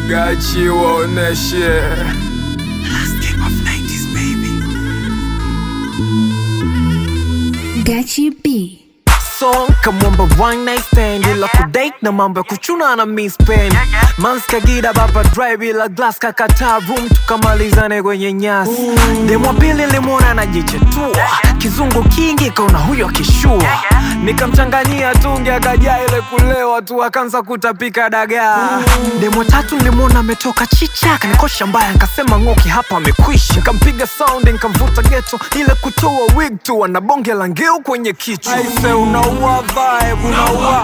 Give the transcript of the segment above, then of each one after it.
Gachi waoneshe Gachi B. song kamwamba one night stand ila kudate na mambo ya kuchuna na miss pen mans kagida baba drive ila glass kakataa room tukamalizane kwenye nyasi demwa pili limwona anajichetua kizungu kingi kaona huyo akishua nikamchanganyia tungi akajaa ile kulewa tu akaanza kutapika dagaa demwa tatu nilimwona ametoka chicha kanikosha mbaya nkasema ng'oki hapa amekwisha nikampiga sound nikamvuta geto ile kutoa wig tu ana bonge la ngeu kwenye kichwa aise unaua vibe unaua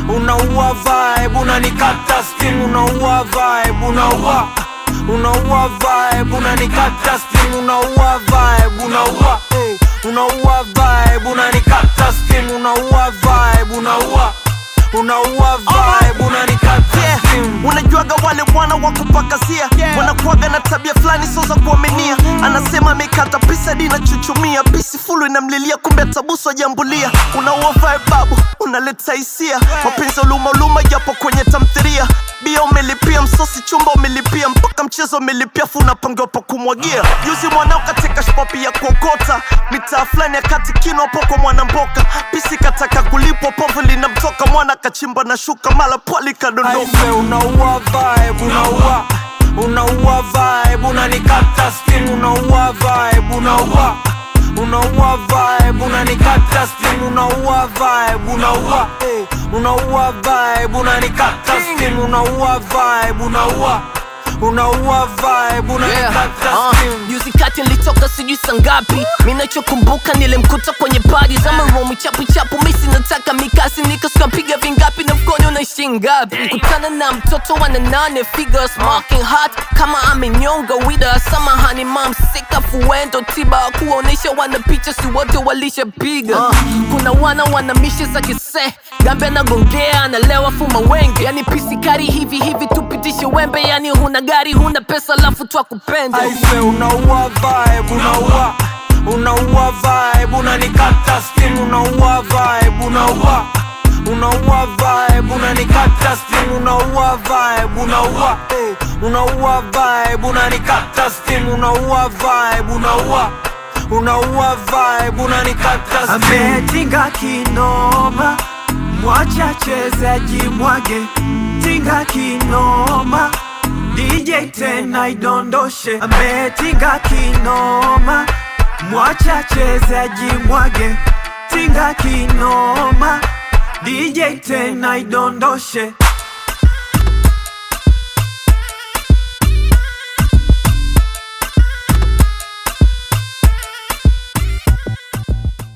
unaua vibe unanikata steam unaua vibe unaua unaua vibe unanikata steam unaua vibe unaua hey, unaua vibe unanikata steam unaua vibe unaua unaua vibe unanikata Yeah. steam unajuaga wale wana wa kupakazia wanakuaga na tabia fulani sio za kuaminia anasema amekata pisa hadi inachuchumia pisi fulu inamlilia kumbe tabuso jambulia unaua vibe babu unaleta hisia mapenzi uluma uluma japo kwenye tamthiria bia umelipia msosi chumba umelipia mpaka mchezo umelipia fu unapangiwa pa kumwagia juzi mwanao katika shpapi ya kuokota mitaa fulani ya kati kino hapo kwa mwanamboka pisi kataka kulipwa povu linamtoka mwana kachimba na shuka mala pwali kadondoka Aise unaua vibe unaua unaua vibe unanikata steam unaua vibe unaua unaua vibe unanikata steam unaua vibe unaua hey, unaua vibe unanikata steam unaua vibe unaua unaua vibe unanikata Uh, steam juzi kati nilitoka sijui sangapi minachokumbuka nilimkuta kwenye padi za maromi chapu chapu misi nataka mikasi nikaskapiga vingapi na mkono unaishi ngapi kutana na mtoto wa nane figures marking hot kama amenyonga wida samahani mam sika fuendo tiba kuonesha wana picha si wote walishapiga uh, kuna wana wana mishe za kise gambe anagongea analewa fuma wengi yani pisikari hivi hivi tupitishe wembe yani huna gari huna pesa lafu twakupenda Aise unaua vibe unaua unaua vibe unanikata steam unaua vibe unaua unaua vibe unanikata steam unaua vibe unaua hey, unaua vibe unanikata steam unaua vibe unaua unaua vibe unanikata steam ametinga kinoma mwacha chezaji mwage tinga kinoma DJ tena idondoshe ametinga kinoma mwacha chezaji mwage tinga kinoma DJ tena idondoshe